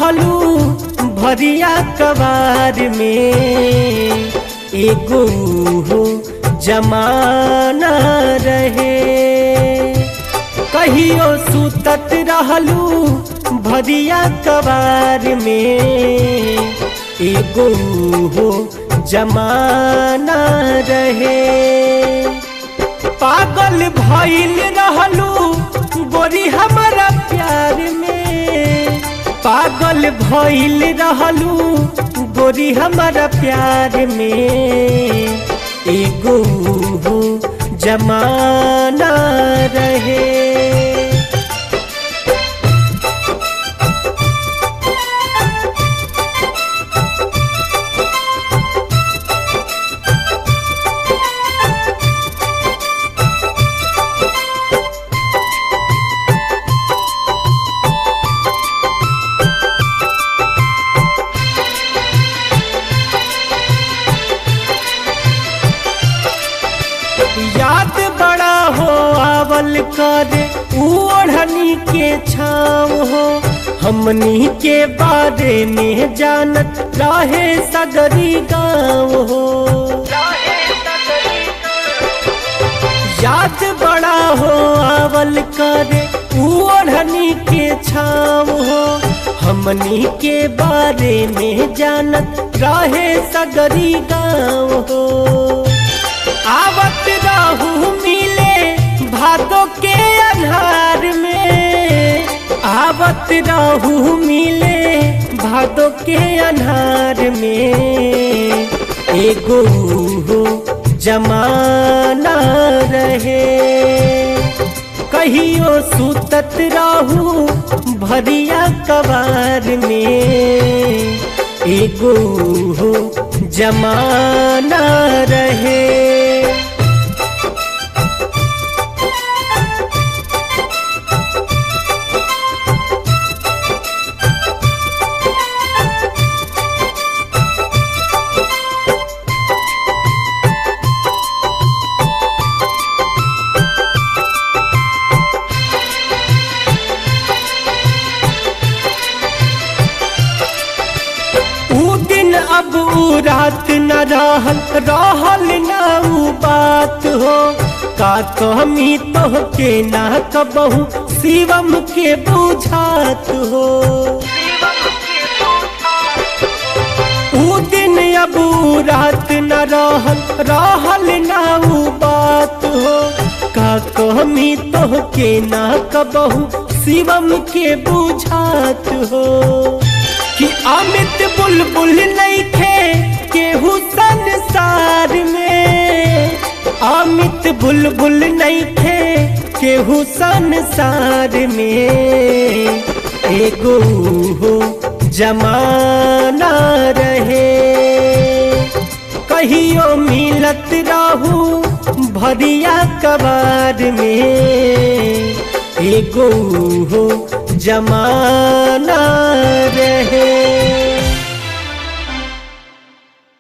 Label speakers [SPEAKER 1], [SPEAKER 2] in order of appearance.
[SPEAKER 1] रहलू भरिया कबार में एगो हो जमाना रहे कहियो सुतत रहलू भरिया कबार में एगो हो जमाना रहे पागल भइल रहलू गोरी हमारा प्यार में पागल भइल रहलू गोरी हमारा प्यार में एगो हो जमाना रहे याद बड़ा हो आवल कर ओढ़नी के छाव हो हमनी के बारे में जानत रहे सगरी गाँव हो याद बड़ा हो आवल कर ओढ़नी के छाव हो हमनी के बारे में जानत रहे सगरी गाँव हो आवत रहू मिले भादो के अन्हार में आवत रहू मिले भादो के अन्हार में एगो हो जमाना रहे कहियो सुतत रहू भरिया कबार में एगो हो जमाना रहे ऊ दिन अब ऊ रात न रहल रहल न ऊ बात हो का कमी तो के ना कबहू शिवम के बुझात हो ऊ दिन अब ऊ रात न रहल रहल न ऊ बात हो का कमी तो के ना कबहू शिवम के बुझात हो कि अमित बुलबुल नहीं थे केहू संसार में अमित बुलबुल नहीं थे केहू संसार में एगो हो जमाना रहे कहियो मिलत रहू भरिया कबार में एगो हो जमाना रहे